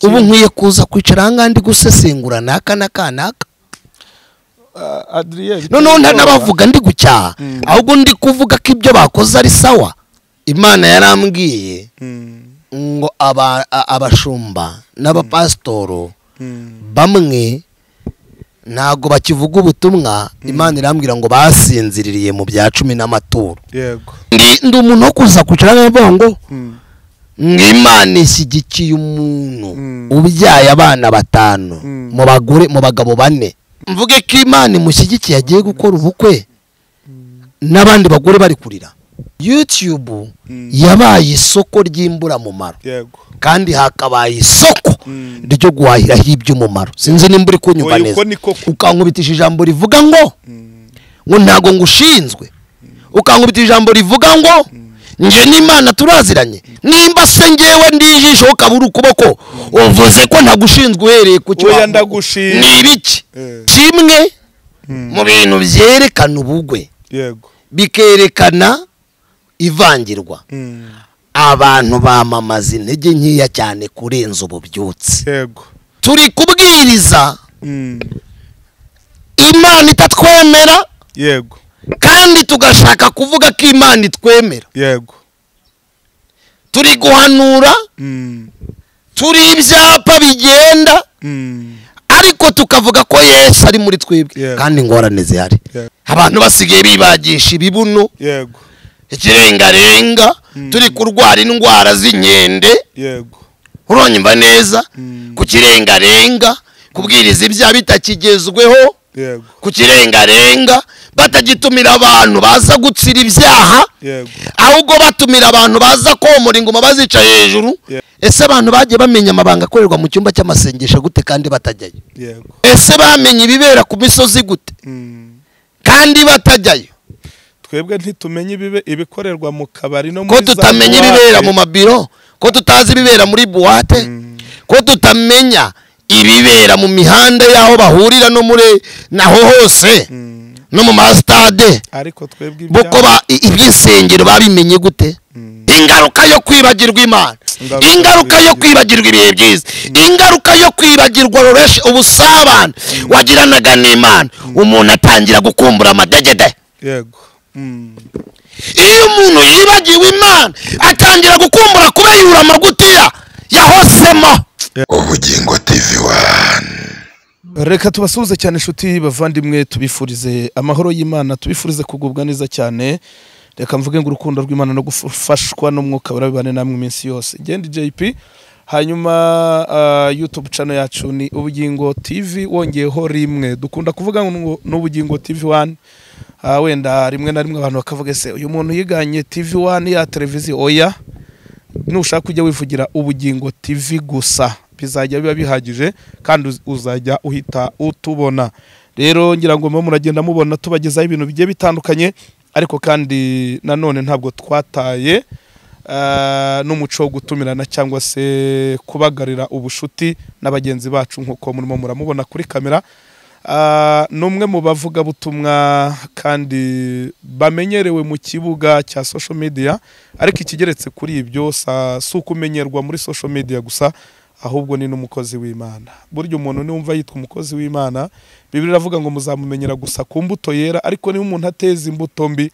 ubu nkwiye kuza kwicara ahangaha ndi gusesengura naka na ka naka adriye noneho ntanabavuga ndi gucyaha ahubwo ndi kuvuga ko ibyo bakoze ari sawa imana yarambwiye ngo aba- a- abashumba n'abapasitoro bamwe ntabwo bakivuga ubutumwa imana irambwira ngo basinziririye mu bya cumi n'amaturo yego ndi ndi umuntu wo kuza kwicara n'abongo ngo Mm. imana ishyigikiye umuntu Mm. ubyaye abana batanu Mm. mu bagore mu bagabo bane mvuge ko imana imushyigikiye agiye gukora ubukwe n'abandi bagore bari kurira yutube Mm. yabaye isoko ry'imburamumaro yego kandi hakabaye isoko Mm. ryo guhahiraho iby'umumaro sinzi nimba uri kunyumva Oya, neza uko niko ku- ukankubitisha ijambo rivuga ngo Mm. ngo ntago ngushinzwe ukankubita ijambo rivuga ngo nje n'imana turaziranye nimba se ngewe ndi ijisho ukabura ukuboko uvuze ko ntagushinzwe uhereye ku cyo Oya, wambaye. ndagushimye. ni ibiki Eh. kimwe Mm. mu bintu byerekana ubugwe yego bikerekana ivangirwa Mm. abantu bamamaza intege nkeya cyane kurenza ubu byutse yego turi kubwiriza Mm. imana itatwemera yego kandi tugashaka kuvuga ko imana itwemera yego turi guhanura Mm. turi ibyapa bigenda Mm. ariko tukavuga ko yesu ari muri twebwe Yeah. kandi ingorane zihari Yeah. abantu basigaye bibagisha ibibuno yego ikirengarenga turi kurwara indwara z'inkende yego uronyumva neza Mm. ku kirengarenga kubwiriza ibyaha bitakigezweho yego ku kirengarenga batagitumira abantu baza gutsira ibyaha yego ahubwo batumira abantu baza komora ingoma bazica hejuru Yeah. ese abantu bagiye bamenya amabanga akorerwa mu cyumba cy'amasengesho gute kandi batajyayo yego ese bamenye ibibera ku misozi gute Mm. kandi batajyayo twebwe ntitumenye ibibe- ibikorerwa mu kabari no ko muri za tutamenya buwate. ibibera mu mabiro ko tutazi ibibera muri buwate Mm. ko tutamenya ibibera mu mihanda y'aho bahurira no muri naho hose Mm. no mu masitade ariko twebwe kuko ibyaha- iby'insengero babimenye gute Mm. ingaruka yo kwibagirwa imana Ingaruka ingaruka yo yo kwibagirwa ibihe byiza ingaruka yo kwibagirwa roreshi ubusabane wagiranaga n'imana umuntu atangira gukumbura amadegede yego Mm. iyo umuntu yibagiwe imana atangira gukumbura kubera yurama gutiya yahosemo ubugingo tv wani reka tubasuhuze cyane inshuti bavandimwe tubifurize amahoro y'imana tubifurize kugubwa neza cyane reka mvuge ngo urukundo rw'imana no gufashwa n'umwuka barabibane namwe iminsi yose genda jp hanyuma ah, youtube channel yacu ni ubugingo tv wongeyeho rimwe dukunda kuvuga ngo ni ubugingo tv wani Ah, wenda rimwe na rimwe abantu bakavuga ese uyu muntu yiganye tv wani ya televiziyo oya nushaka ujya wivugira ubugingo tv gusa bizajya biba bihagije kandi uz- uzajya uhita utubona rero ngira ngo mube muragenda mubona tubagezaho ibintu bigiye bitandukanye ariko kandi nanone ntabwo twataye ah, n'umuco wo gutumirana cyangwa se kubagarira ubushuti na bagenzi bacu nk'uko murimo muramubona kuri kamera Ah, ni umwe mu bavugabutumwa kandi bamenyerewe mu kibuga cya social media ariko ikigeretse kuri ibyo sa- si ukumenyerwa muri social media gusa ahubwo ni n'umukozi w'imana burya umuntu niwumva yitwa umukozi w'imana bibiri iravuga ngo muzamumenyera gusa ku mbuto yera ariko niba umuntu ateza imbuto mbi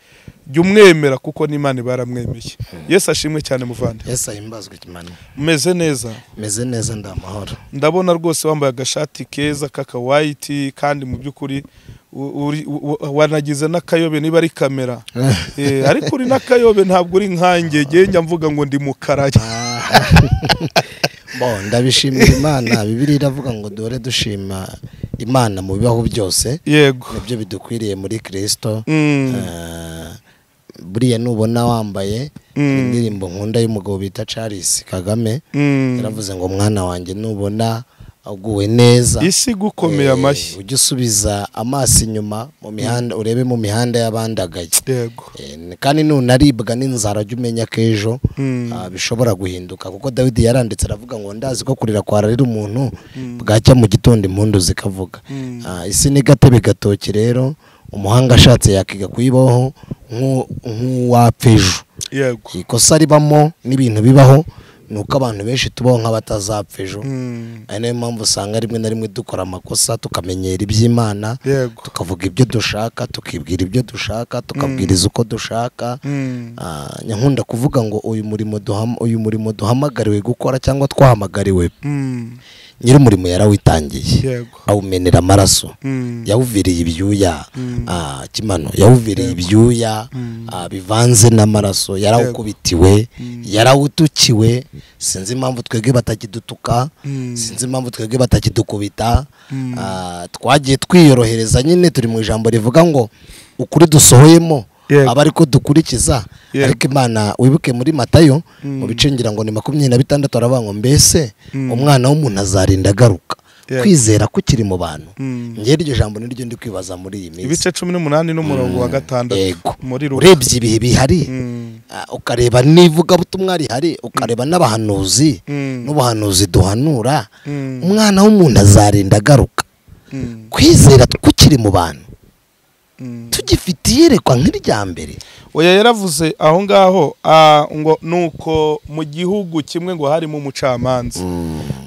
jya umwemera kuko n'imana iba yaramwemeye yesu ashimwe cyane muvande yesu ahimbazwe imana umeze neza meze neza ndi amahoro ndabona rwose wambaye agashati keza k'akawayiti kandi mu by'ukuri u- uri- u- u- wanagize n'akayobe niba ari kamera Eh, ariko uri n'akayobe ntabwo uri nkanjye ngewe njya mvuga ngo ndi mukarage bo ndabishimira imana bibiri iravuga ngo dore dushima imana mu bibaho byose yego nibyo bidukwiriye muri kirisito Mm. Eh, buriya nubona wambaye Mm. indirimbo nkunda y'umugabo bita charles kagame Mm. yaravuze ngo mwana wanjye nubona aguwe neza isi gukomeye eh, amashyi ujye usubiza amaso inyuma mu mihanda urebe mu mihanda y'abandagaye yego Eh, n- kandi nunaribwa n'inzara jya umenya ko ejo Mm. ah, bishobora guhinduka kuko dawidi yaranditse aravuga ngo ndazi ko kurira kwararira umuntu bwacya mu gitondo impundu zikavuga Mm. Ah, isi ni gatebe gatoki rero umuhanga ashatse yakiga kuyibaho nk'u- nk'uwapfa ejo yego ikosa ribamo n'ibintu bibaho ni uko abantu benshi tubaho nk'abatazapfa ejo Mm. ari nayo mpamvu usanga rimwe na rimwe dukora amakosa tukamenyera iby'imana yego tukavuga ibyo dushaka tukibwira ibyo dushaka tukabwiriza uko dushaka Mm. Ah, nkunda kuvuga ngo uyu murimo duham- uyu murimo duhamagariwe gukora cyangwa twahamagariwe Mm. nyir'umurimo yarawitangiye yego awumenera amaraso Mm. yawuvireye ibyuya ah, kimano yawuvireye ibyuya ah, bivanze n'amaraso yarawukubitiwe yarawutukiwe sinzi impamvu twebwe batakidutuka sinzi impamvu twebwe batakidukubita Ah, twagiye twiyorohereza nyine turi mu ijambo rivuga ngo ukuri dusohoyemo Yego. aba ariko dukurikiza Yego. ariko imana wibuke muri matayo mu bice ngira ngo ni makumyabiri na bitandatu aravuga ngo mbese umwana w'umuntu azarinda agaruka Yego. kwizera kukiri mu bantu Mm. ngewe iryo jambo niryo ndi kwibaza muri iyi minsi ibice cumi n'umunani n'umurongo wa gatandatu yego muri ruba urebye ibihe bihari ah, ukareba n'ivugabutumwa rihari ukareba n'abahanuzi n'ubuhanuzi duhanura umwana w'umuntu azarinda agaruka kwizera tukiri mu bantu tugifite iyerekwa nk'irya mbere oya yaravuze aho ngaho ah, ngo nuko mu gihugu kimwe ngo harimo umucamanza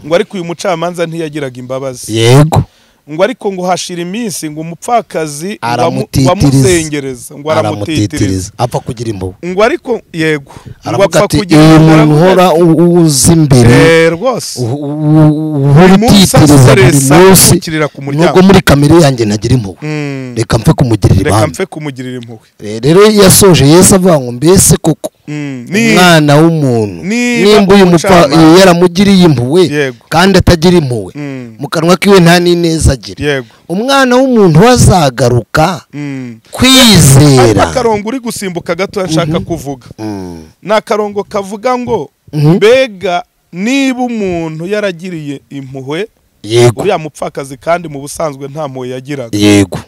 ngo ariko uyu mucamanza ntiyagiraga imbabazi yego ngo ariko ngo hashira iminsi ngo umupfakazi ngo amu- ngo amuzengereza aramutitiriza ngo aramutitiriza apfa kugira imbobo ngo ariko yego ngo aravuga apfa ati kugira uyu muntu aravuga uhora ati, u- uza imbere "Eh, rwose u- u- u- uhora Buri munsi utitiriza buri asoresa munsi akurikirira ku muryango." nubwo muri kamere yanjye ntagira impuhwe Mm. reka mpfe kumugirira reka ibambe mpfe kumugirira impuhwe Eh, rero yasoje yesu avuga ngo mbese koko Mm. Ni- umwana w'umuntu niba nimba uyu mupfa umucamanza- eh, yaramugiriye impuhwe Yego. kandi atagira impuhwe Mm. mu kanwa kiwe nta n'ineza agira yego umwana w'umuntu wazagaruka Mm. kwizera ariko akarongo uri gusimbuka gatoya nshaka kuvuga Mm. ni akarongo kavuga ngo Mhm. mbega niba umuntu yaragiriye impuhwe yego uriya mupfakazi kandi mu busanzwe nta mpuhwe yagiraga yego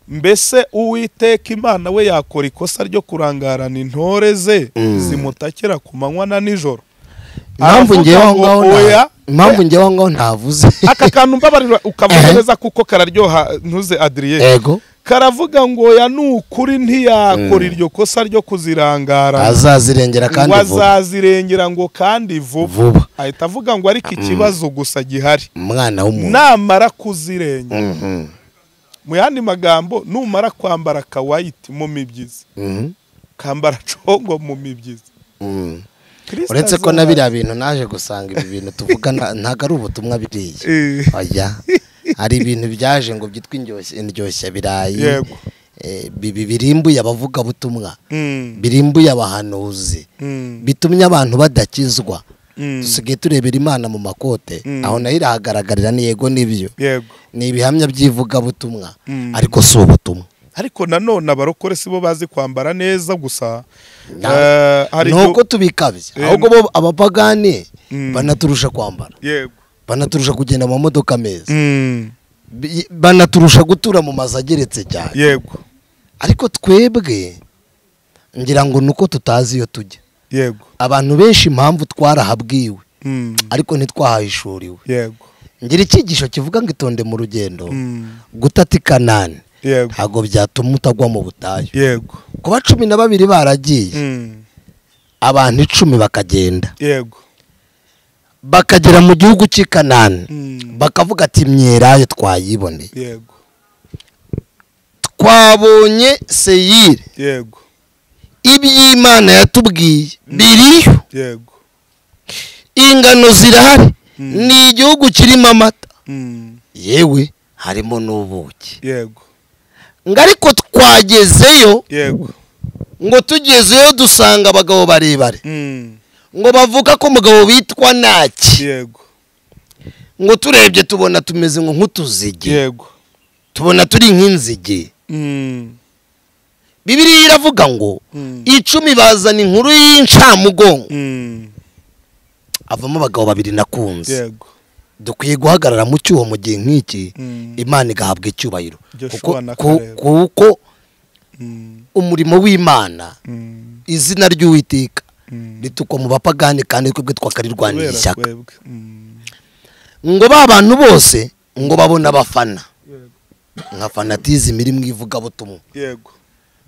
mbese uwiteka imana we yakora ikosa ryo kurangarana intore ze Mm. zimutakira ku manywa na nijoro impamvu Aravuga ngewe aho ngo ngaho nta- oya, impamvu ngewe aho ngaho ntavuze aka kantu mbabarira ukavuga Ehe. neza kuko kararyoha ntuze adriye yego karavuga ngo oya ni ukuri ntiyakora iryo kosa ryo kuzirangarana azazirengera kandi ngo vuba azazirengera ngo kandi Vuba. vuba ahita avuga ngo ariko ikibazo gusa gihari umwana w'umuntu namara kuzirengera Mhm. mu yandi magambo numara kwambara kawayiti mu mibyizi Mhm. kambara congo mu mibyizi Mhm. Kristo uretse ko azaba- na biriya bintu naje gusanga ibi bintu tuvuga nta- ntago ari ubutumwa biriya Eh, oya hari ibintu byaje ngo byitwa indyoshya indyoshya birayi Yego. Eh, bibi- birimbuye abavugabutumwa Mm. birimbuye abahanuzi Mm. bitumye abantu badakizwa Mm. dusigaye turebera imana mu makote Mm. aho nayo irahagaragarira ni yego n'ibyo yego ni ibihamya by'ivugabutumwa Mm. ariko si ubutumwa ariko nanone abarokore si bo bazi kwambara neza gusa Na- Eh, hari ni uko igihe- tubikabya Eh, ahubwo bo abapagani Mm. banaturusha kwambara yego banaturusha kugenda mu mamodoka meza Mm. Bi- banaturusha gutura mu mazu ageretse cyane yego ariko twebwe ngira ngo ni uko tutazi iyo tujya yego abantu benshi impamvu twarahabwiwe Mm. ariko ntitwahahishuriwe yego ngira icyigisho kivuga ngo itonde mu rugendo Mm. gutata ikanani yego ntabwo byatuma utagwa mu butayu yego kuba cumi na babiri baragiye Mm. abantu icumi bakagenda yego bakagera mu gihugu cy'i kanani Mm. bakavuga ati myerayo twayiboneye yego twabonye seyire yego iby'imana yatubwiye biriyo yego ingano zirahari Mm. ni igihugu kirimo amata Mm. yewe harimo n'ubuki yego ngo ariko twagezeyo yego ngo tugezeyo dusanga abagabo barebare Mm. ngo bavuga ko umugabo witwa naki yego ngo turebye tubona tumeze ngo nk'utuzige yego tubona turi nk'inzige Mm. bibiriya iravuga ngo Mm. icumi bazana inkuru y'incamugongo Mm. avamo abagabo babiri nakunze yego dukwiye guhagarara mu cyuho mu gihe nk'iki Mm. imana igahabwa icyubahiro Joshua Kuko- na ku- Caleb. kuko Mm. umurimo w'imana Mm. izina ry'uwiteka Mm. ritukwa mu bapagani kandi twebwe twakarirwanira Kubera ishyaka twebwe. Mm. ngo ba bantu bose ngo babone abafana nka fanatizimu iri mu ivugabutumwa yego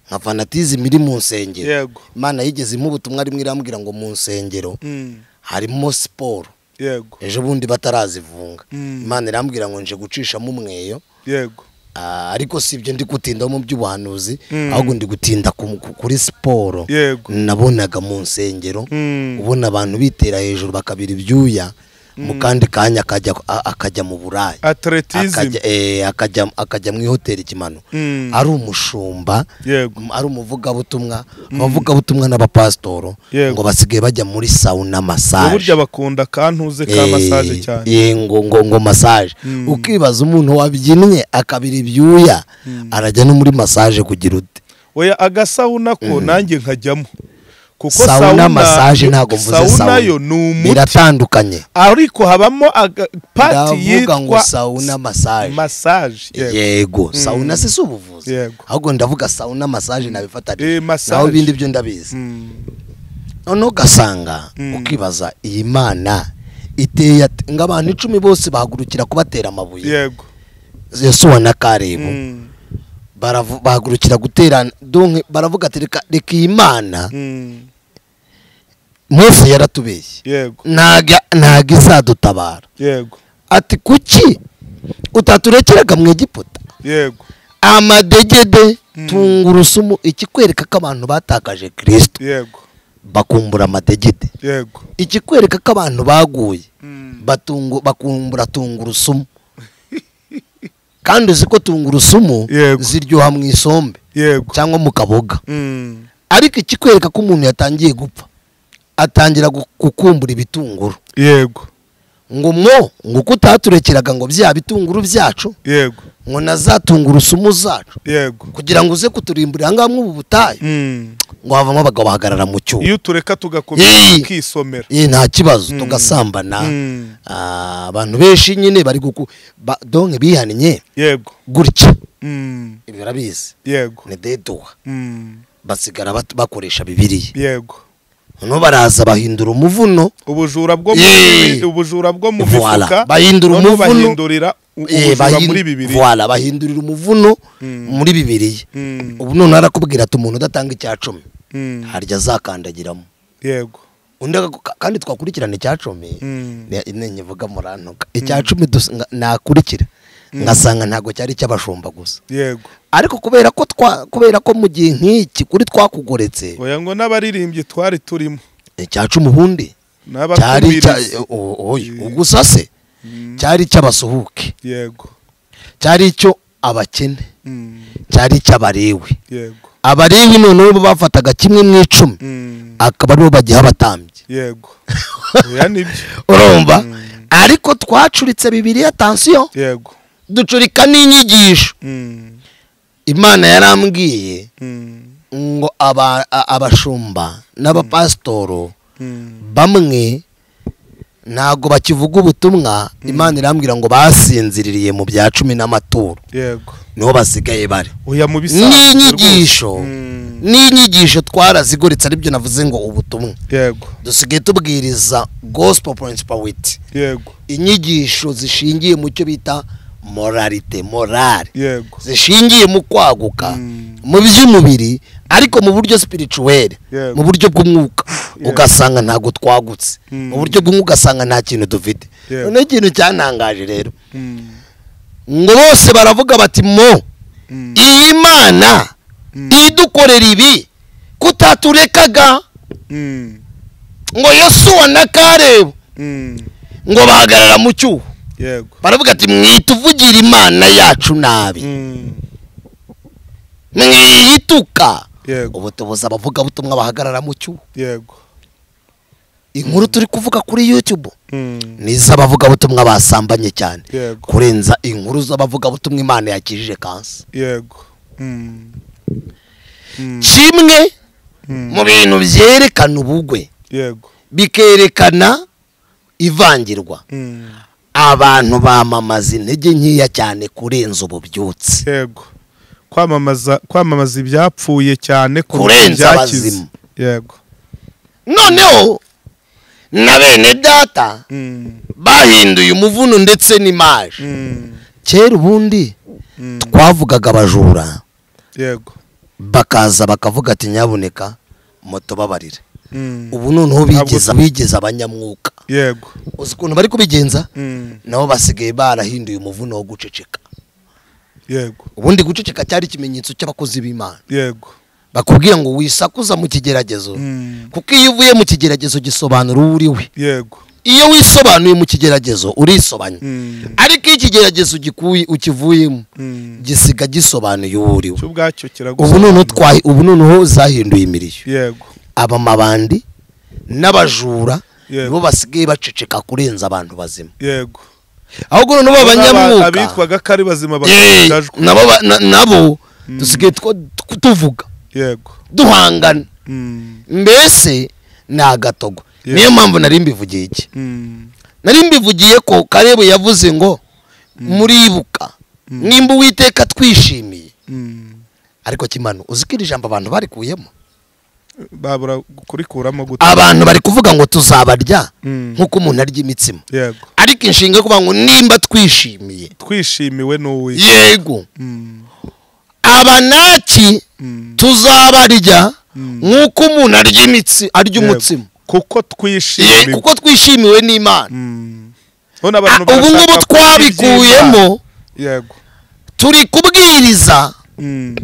nka fanatizimu iri mu nsengero yego imana yigeze imuha ubutumwa rimwe irambwira ngo mu nsengero Mm. harimo siporo yego ejo bundi batarazivunga Mm. imana irambwira ngo nje gucishamo umweyo yego Ah, ariko si ibyo ndi gutinda mu by'ubuhanuzi Mm. ahubwo ndi gutinda ku- ku- kuri siporo Yego. nabonaga mu nsengero Mm. ubona abantu bitera hejuru bakabira ibyuya mu kandi kanya akajya a- akajya mu burayi atletism akajya eh, akajya- akajya mu ihoteli kimano Mm. ari umushumba yego m- ari umuvugabutumwa abavugabutumwa n'abapasitoro Yego. ngo basigaye bajya muri sawuna masaje uburyo bakunda kantuze ka Eh, massage cyane eh, ngo ngo ngo massage Mm. ukibaza umuntu wabyinnye akabira ibyuya arajya no muri massage kugira ute oya agasawuna ko nanjye nkajyamo kuko sauna massage ntabwo mvuze sawuna sauna yo ni umuti biratandukanye ariko habamo aga- pati ndavuga ngo yitwa sauna massage massage yego yego sauna si si ubuvuzi Yego. ahubwo ndavuga sauna massage nabifatanije Eh, massage. naho ibindi byo ndabizi Mm. noneho ugasanga ukibaza iyi mana iteye ate ngo abantu icumi bose bahagurukira kubatera amabuye yego yesuwa na karebu Mm. baravu- bahagurukira guterana donke baravuga ati reka reka iyi mana Mm. mose yaratubeshye yego ntago ntago izadutabara yego ati kuki utaturekeraga mu egiputa yego amadegede tungurusumu ikikwereka ko abantu batakaje kirisito yego bakumbura amadegede yego ikikwereka ko abantu baguye Mm. batungu, bakumbura tungurusumu kandi uzi ko tungurusumu Yego. ziryoha mu isombe yego cyangwa mu kaboga Mm. ariko ikikwereka ko umuntu yatangiye gupfa atangira gu- gukumbura ibitunguru yego ngo mwo ngo uko utaturekeraga ngo bya bitunguru byacu yego ngo na za tungurusumu zacu yego kugira ngo uze kuturimburira ahangaha mu butayu Mm. ngo havamo abagabo bahagarara mu cyuma iyo tureka tugakomeza Yee. tukisomera Ye, nta kibazo tugasambana Mm. Ah, abantu benshi nyine bari guku ba- donke bihannye yego gutya Mm. ibi barabizi yego ni deduha Mm. basigara bat- bakoresha bibiriya yego noneho baraza bahindura umuvuno ubujura bwo mu Yee. ubujura bwo mu Voila. mifuka Bahindura noneho umuvuno. bahindurira u- Eh, ubujura bahin- muri bibiri Voila, bahindurira umuvuno Mm. muri bibiriya Mm. ubu noneho arakubwira ati umuntu udatanga icya cumi Mm. harya azakandagiramo yego undi agaku- ka- kandi twakurikirana icya cumi Mm. ne- ne- nyivuga murantuka icya cumi dus- nga- nakurikira ngasanga ntabwo cyari icy'abashumba gusa yego ariko kubera ko twa kubera ko mu gihe nk'iki kuri twakugoretse oya ngo n'abaririmbyi twari turimo icya cumi ubundi cyari n'abatumiriza icya- o- oya, ubwo usa se cyari icy'abasuhuke yego cyari icyo abakene Mm. cyari icy'abarewi yego abarewi noneho bo bafataga kimwe mu icumi Mm. akaba aribo bagiha abatambyi yego oya nibyo urumva ariko twacuritse bibiriya tansiyo yego ducurika n'inyigisho Mm. imana yarambwiye Mm. ngo aba- a- abashumba n'abapasitoro Mm. bamwe ntabwo bakivuga ubutumwa imana irambwira ngo basinziririye mu bya cumi n'amaturo yego niho basigaye bari oya mu bisanzwe n'inyigisho rwose. Mm. n'inyigisho twarazigoritse aribyo navuze ngo ubutumwa yego dusigaye tubwiriza gospel principality yego inyigisho zishingiye mu cyo bita moralite morale yego zishingiye mu kwaguka Mm. mu by'umubiri ariko mu buryo spirituel Yego. mu buryo bw'umwuka Yego. ugasanga ntabwo twagutse Mm. mu buryo bw'umwuka ugasanga nta kintu dufite Yego. noneho ikintu cyantangaje rero Mm. ngo bose baravuga bati mo Mm. iyi mana Mm. idukorera ibi kutaturekaga Mm. ngo yosuwa na karebu Mm. ngo bahagarara mu cyuho yego baravuga ati mwituvugira imana yacu nabi Mm. mwiyituka yego ubu tubuze abavugabutumwa bahagarara mu cyuho yego inkuru turi kuvuga kuri youtube Mm. ni iz'abavugabutumwa basambanye cyane yego kurenza inkuru z'abavugabutumwa imana yakijije kansa yego Mm. Mm. kimwe Mm. mu bintu byerekana ubugwe yego bikerekana ivangirwa Mm. abantu bamamaza intege nkeya cyane kurenza ububyutse yego kwamamaza kwamamaza ibyapfuye cyane kuruta Kurenza ibyakize. abazimu. yego noneho na bene data Mm. bahinduye umuvuno ndetse n'imaje Mm. kera ubundi Mm. twavugaga abajura yego bakaza bakavuga ati nyabuneka moto babarire Mm. ubu noneho Ntabwo bigeza bigeza abanyamwuka yego uzi ukuntu bari kubigenza Mm. nabo basigaye barahinduye umuvuno wo guceceka yego ubundi guceceka cyari ikimenyetso cy'abakozi b'imana yego bakubwira ngo wisakuza mu kigeragezo Mm. kuko iyo uvuye mu kigeragezo gisobanura uwo uri we yego iyo wisobanuye mu kigeragezo urisobanya Mm. ariko iyo ikigeragezo gikuye ukivuyemo Mm. gisiga gisobanuye uwo uri we cyo ubwacyo ubu noneho kiragusobanura twahi ubu noneho zahinduye imirishyo yego abamabandi n'abajura Yego. nibo basigaye baceceka kurenza abantu bazima yego ahubwo noneho abanyamwuka abitwaga ko ari bazima Yee, bakajajwe nabo ba- na- nabo dusigaye two- tu- tuvuga yego duhangana Mm. mbese ni agatogo Yego. niyo mpamvu nari mbivugiye iki Mm. nari mbivugiye ko karebu yavuze ngo muribuka nimba uwiteka twishimiye Mm. ariko kimano uzi ko iri jambo abantu barikuyemo babura kurikuramo gute abantu bari kuvuga ngo tuzabarya Mm. nk'uko umuntu arya imitsima yego ariko inshinga yo kuvuga ngo nimba twishimiye twishimiwe n'uwitwa yego Mm. abanaki Mm. tuzabarya Mm. nk'uko umuntu arya imitsi arya Yego. umutsima kuko Ye, twishimiwe kuko twishimiwe n'imana Mm. None Ah, abantu ubu barashaka ngubu kurya twabikuyemo iby'Imana. yego turi kubwiriza Mm.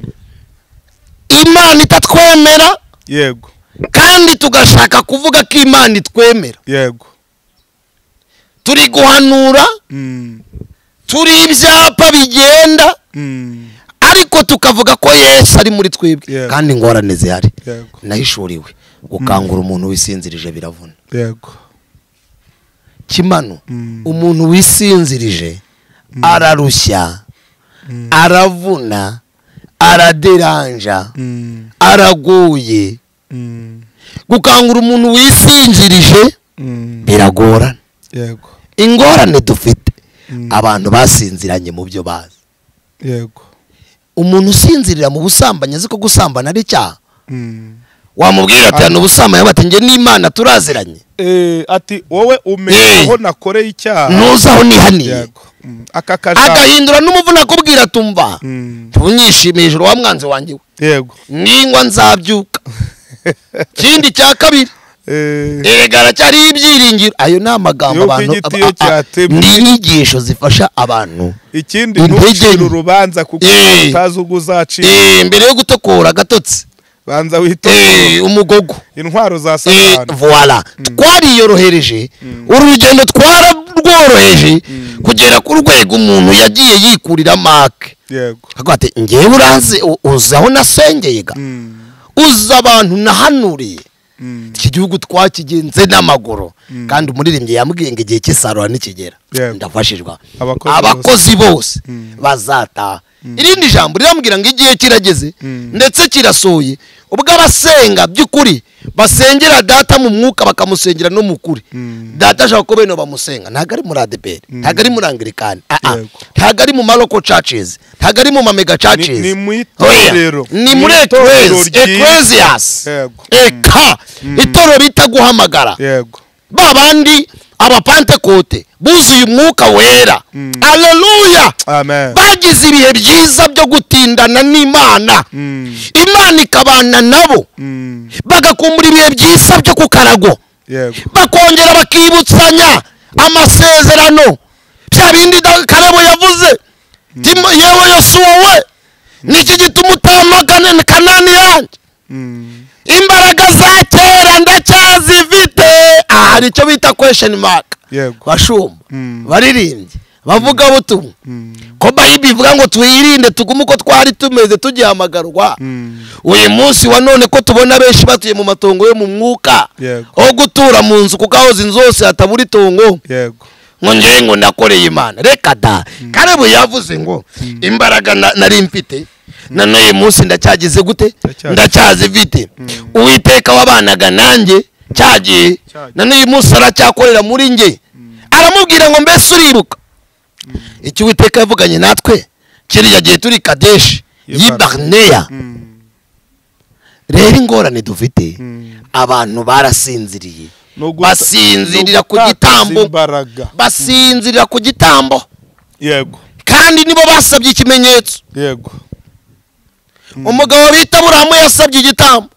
imana itatwemera yego kandi tugashaka kuvuga ko imana itwemera yego turi guhanura Mm. turi ibyapa bigenda Mm. ariko tukavuga ko yesu ari muri twebwe Yego. kandi ingorane zihari yego nahishuriwe gukangura umuntu wisinzirije biravuna yego kimano Mm. umuntu wisinzirije ararushya Mm. aravuna araderanja Mm. aragoye Mm. gukangura umuntu wisinzirije Mm. biragorana yego ingorane dufite Mm. abantu basinziranye mu byo bazi yego umuntu usinzirira mu busambanyi azi ko gusambana ari icyaha Mm. wamubwira ati hano ubusambanyi bati njye n'imana turaziranye Eh, ati wowe Eh. umenya aho nakoreye icyaha ntuzi aho nihaniye yego Mm. aka kajambo agahindura n'umuvuna akubwira tumva Mm. ntunyishimiye ijoro wa mwanzi wanjye we yego ningwa nzabyuka ikindi cya kabiri Eh, erega aracyariho ibyiringiro ayo ni amagambo Yuko abantu igiti aba- iyo a- a- cyatemwe. ni inyigisho zifasha abantu ikindi Intege ntucire nke. urubanza kuko Eh. utazi ubwo uzacira Eh, mbere yo gutokora agatotsi banza witonde Eh, umugogo intwaro za Eh, satani voila twariyorohereje urugendo twararworoheje kugera ku rwego umuntu yagiye yikurira make yego akavuga ati ngewe uranzi u- uzi aho nasengeye ga Mm. uzi abantu nahanuriye Mm. iki gihugu twakigenze n'amaguru kandi umuririmbyi yambwiye ngo igihe cy'isarura nikigera Yego. ndafashijwe Abakozi abakozi bose bazataha irindi jambo rirambwira ngo igihe kirageze ndetse kirasohoye ubwo abasenga by'ukuri basengera data mu mwuka bakamusengera no mu kuri data ashaka ko bene bamusenga ntabwo ari muri adeperi ntabwo ari muri angirikani Ah, ah. Yego. ntabgo ari mu maroko cacizi ntabwo ari mu mamega cacizi Ni- ni mu Oya. itorero. ni Ni muri itorero ekerezi ryiza. ekereziyasi Yego. eka itorero bita guhamagara yego ba bandi abapantekote buzuye umwuka wera aleluya amen bagize ibihe byiza byo gutindana n'imana Mm. imana ikabana nabo Mm. bagakumbura ibihe byiza byo ku karago yego bakongera bakibutsanya amasezerano bya bindi da- karabo yavuze Timo- yewe yosuwa we niki gituma utamagane kanani yanjye Mm. imbaraga za kera ndacyazifite aha hari icyo bita kwesheni maka yego bashumba Mm. baririmbyi bavugabutumwa Mm. ko bayibiri ivuga ngo twirinde tugume uko twari tumeze tugihamagarwa Mm. uyu munsi wa none ko tubona benshi batuye mu matongo yo mu mwuka Yego. aho gutura mu nzu kuko aho inzu hose hatabura itongo yego ngo njyewe ngo nakoreye imana reka da karebu yavuze ngo imbaraga na- nari mfite na n'uyu munsi ndacyagize gute Ndacyazi- ndacyazifite uwiteka wabanaga nanjye cyagiye Cyagiye. na n'uyu munsi aracyakorera muri nge aramubwira ngo mbese uribuka icyo uwiteka yavuganye natwe kiriya gihe turi kadeshi Y'i yibarineya Mm. rero ingorane dufite Mm. abantu barasinziriye Ni uguta- basinzirira ni ku ugutakaza gitambo imbaraga basinzirira ku gitambo yego kandi nibo basabye ikimenyetso yego umugabo bita buramu yasabye igitambo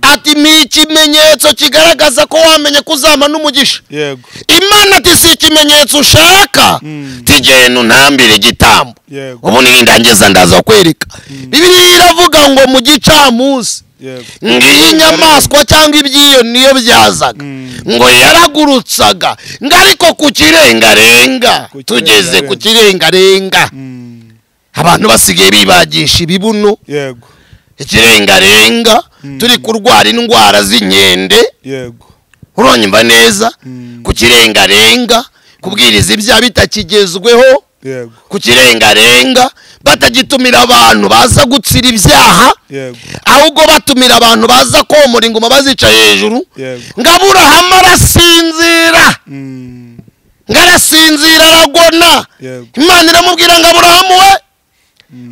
ati ni ikimenyetso kigaragaza ko wamenye ko uzaba n'umugisha yego imana ati si ikimenyetso ushaka tigenda unambire igitambo yego ubu nindangiza ndaza kwereka bibiliya iravuga ngo mu gicamunsi yego ngiyi inyamaswa cyangwa ibyiyo niyo byazaga ngo yaragurutsaga ngo ariko ku kirengarenga Ku tugeze ku kirengarenga. kirengarenga Mm. abantu basigaye bibagisha ibibuno yego ikirengarenga turi kurwara indwara z'inkende yego uronyumva neza Mm. ku kirengarenga kubwiriza ibyaha bitakigezweho yego ku kirengarenga batagitumira abantu baza gutsira ibyaha yego ahubwo batumira abantu baza komora ingoma bazica hejuru yego ngo aburahamu arasinzira Mm. ngo arasinzira aragona yego imana iramubwira ngo aburahamu we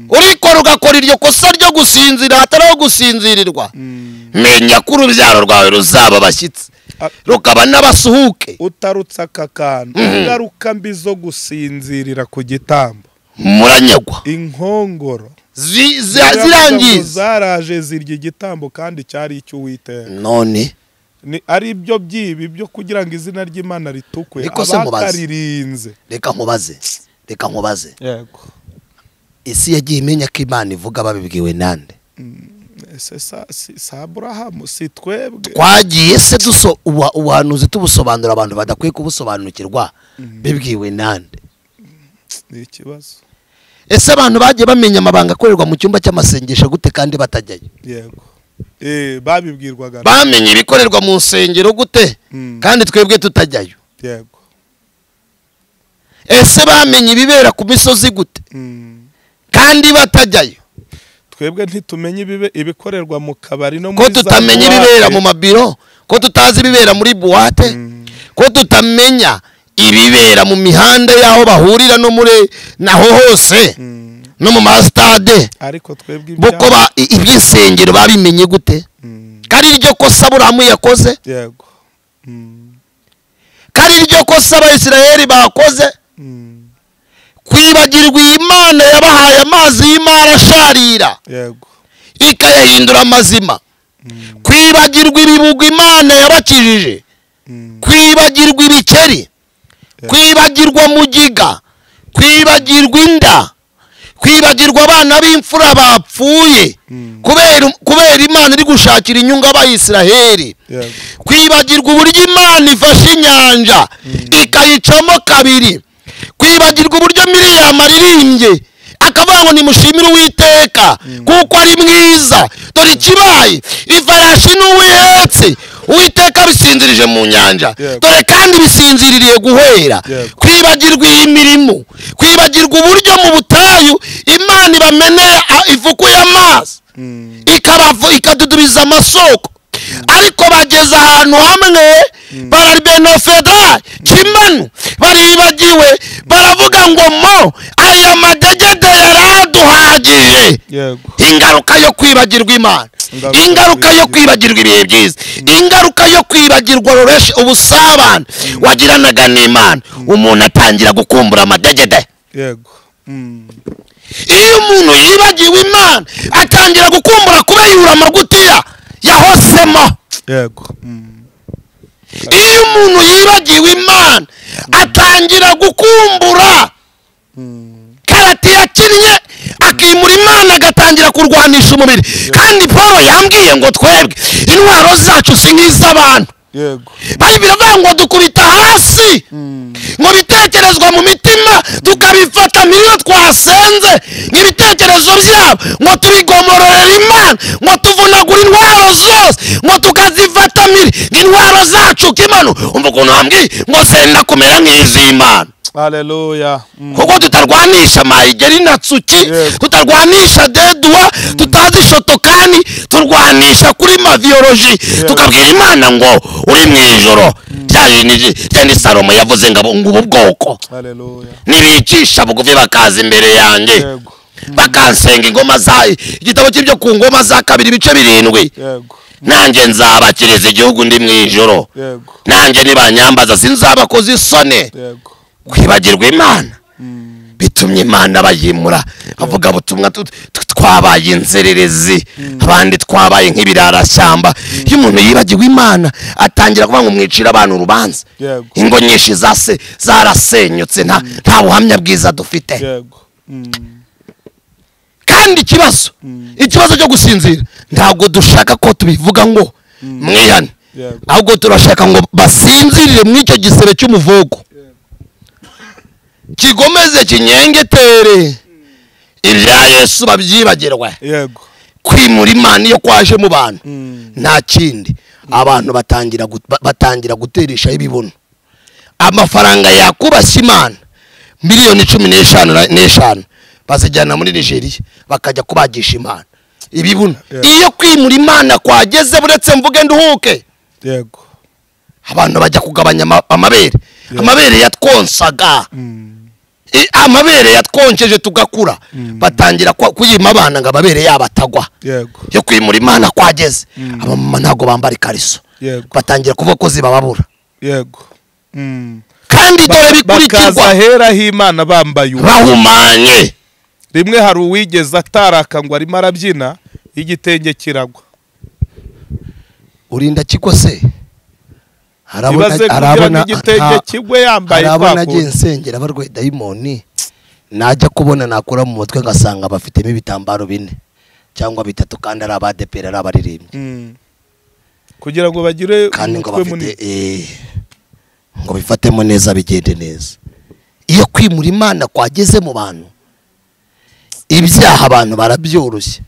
urikora ugakora iryo kosa ryo gusinzira hatariho gusinzirirwa Mm. menya ko urubyaro rwawe ruzaba abashyitsi A- rukaba n'abasuhuke utarutse aka kantu ingaruka mbi zo gusinzirira ku gitambo muranyagwa inkongoro Zi- za- Ziravuga ngo zirangiza zaraje zirya igitambo kandi cyari icy'uwiteka none Ni- ari ibyo byibi byo kugira ngo izina ry'imana ritukwe Niko se mubaza. abataririnze reka nkubaze reka nkubaze yego isi yagiye imenya ko imana ivuga babibwiwe nande ese sa- si- si aburahamu si twebwe twagiye se duso ubu- ubuhanuzi tubusobanura abantu badakwiye kubusobanukirwa bibwiwe nande ni ikibazo ese abantu bagiye bamenya amabanga akorerwa mu cyumba cy'amasengesho gute kandi batajyayo yego Eh, babibwirwaga na- bamenye ibikorerwa mu nsengero gute Mm. kandi twebwe tutajyayo yego ese bamenye ibibera ku misozi gute Mm. kandi batajyayo twebwe ntitumenye ibibe- ibikorerwa mu kabari no ko muri za tutamenya buwate. ibibera mu mabiro ko tutazi ibibera muri buwate ko tutamenya ibibera mu mihanda y'aho bahurira no muri naho hose Mm. no mu masitade ariko twebwe kuko ibyaha- ba- i- iby'insengero babimenye gute Mm. ko ari iryo kosa burahamu yakoze yego Mm. ko ari iryo kosa abayisiraheli bakoze Mm. kwibagirwa imana yabahaye amazi y'imari asharira yego ikayahindura amazima Mm. kwibagirwa ibibugwa imana yabakijije Mm. kwibagirwa ibikeri Yeah. kwibagirwa mugiga kwibagirwa inda kwibagirwa abana b'imfura bapfuye Mm. kubera kubera imana iri gushakira inyungu abayisiraheli yego kwibagirwa uburyo imana ifashe inyanja ikayicamo kabiri kwibagirwa uburyo miriyama aririmbye akavuga ngo nimushimire uwiteka kuko ari mwiza dore ikibaye ifarashi n'uwihetse uwiteka bisinzirije mu nyanja Yego. dore kandi bisinziririye guhera Yego. kwibagirwa iyi mirimo kwibagirwa uburyo mu butayu imana ibameneye a- ifukuye amazi Mm. ikaravu ikadudubiza amasoko ariko bageze ahantu hamwe parabenofedra kimanu baribagiwe baravuga ngo mo aya madegede yaraduhagije yego ingaruka yo kwibagirwa imana Ingaruka yo ingaruka yo kwibagirwa ibihe byiza ingaruka yo kwibagirwa roreshi ubusabane wagiranaga n'imana umuntu atangira gukumbura amadegede yego Mm. iyo umuntu yibagiwe imana atangira gukumbura kubeyura amagutiya yahosemo yego Mm. iyo umuntu yibagiwe imana atangira gukumbura Mm. karate yakinnye akimura imana agatangira kurwanisha umubiri kandi paul yambwiye ngo twebwe intwaro zacu si nk'iz'abantu yego bayibiri avuga ngo dukubita hasi ngo bitekerezwa mu mitima tukabifata miriyo twasenze nk'ibitekerezo byabo ngo tubigomororera imana ngo tuvunagura intwaro zose ngo tukazifatamira nk'intwaro zacu kimano umva ukuntu wambwiye ngo zenda kumera nk'iz'imana haleluya Mm. kuko tutarwanisha mayigeri na tsuki Yego. tutarwanisha dedua tutazi shotokani turwanisha kuri maviyoroji tukabwira imana ngo uri mu ijoro rya jiniji rya ni salomo yavuze ngo abo- ngo ubu bwoko haleluya nibicisha bugufi bakaza imbere yanjye yego bakansenga ingoma za igitabo cy'ibyo ku ngoma za kabiri ibice birindwi yego nanjye nzabakiriza igihugu ndi mu ijoro yego nanjye nibanyambaza sinzabakoza isoni yego kwibagirwa imana Mm. bitumye imana bayimura avuga ubutumwa tu- tu- twabaye inzererezi abandi twabaye nk'ibirarashyamba iyo umuntu yibagiwe imana atangira kuvuga ngo mwicire abantu urubanza Yego. ingo nyinshi zase zarasenyutse nta nta buhamya bwiza dufite yego Mm. kandi ikibazo ikibazo cyo gusinzira ntabwo dushaka ko tubivuga ngo mwihane Yego. ahubwo turashaka ngo basinzirire muri icyo gisebe cy'umuvugo kigomeze kinyengetere ibya yesu babyibagirwe yego kwimura imana iyo kwaje mu bantu nta kindi abantu batangira gut- ba- batangira guteresha ibibuno amafaranga yakubashya imana miliyoni cumi n'eshanu na- n'eshanu bazijyana muri nigeria bakajya kubagisha imana ibibuno Yeah. iyo kwimura imana kwageze buretse mvuge nduhuke yego abantu bajya kugabanya ama- amabere amabere yatwonsaga Mm. I- amabere yatwonkeje tugakura batangira kwa- kuyima abana ngo amabere yabo atagwa yego yo kwimura imana kwageze abamama ntabwo bambara ikariso yego batangira kuvuga ko zibababura yego Mm. kandi dore bikurikirwa bakaza heraho imana bambaye ubu bahumanye rimwe hari uwigeze ataraka ngo arimo arabyina igitenge kiragwa urinda kiko se ibaze kugira ngo arabona igitenge kigwe yambaye arabona twakuye. agiye nsengera barwaye dayimoni najya kubona nakura mu mutwe ngasanga bafitemo ibitambaro bine cyangwa bitatu kandi ari abadeperi ari abaririmbyi Mm. kugira ngo bagire kandi ngo umutwe bafite munini eh, ngo bifatemo neza bigende neza iyo kwimura imana kwageze mu bantu ibyaha abantu barabyoroshya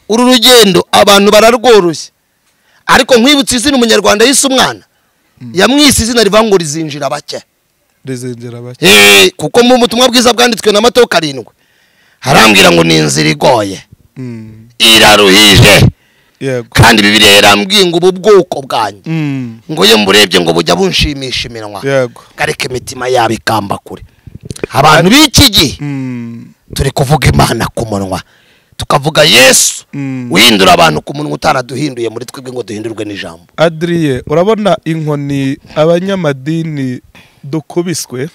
uru rugendo abantu bararworoshya ariko nkwibutsa izina umunyarwanda yise umwana yamwise izina rivuga ngo rizinjira bake rizengera bake Eh, kuko mu butumwa bwiza bwanditswe na matayo karindwi harambwira ngo ni inzira igoye Mm. iraruhije yego kandi bibiriya yarambwiye ngo ubu bwoko bwanjye Mm. ngo iyo mburebye ngo bujya bunshimisha iminwa yego kareka imitima yabo ikamba kure abantu b'iki gihe Mm. turi kuvuga imana ku munwa tukavuga yesu Mm. uhindura abantu ku munwa utaraduhinduye muri twebwe ngo duhindurwe n'ijambo adriye urabona inkoni abanyamadini dukubiswe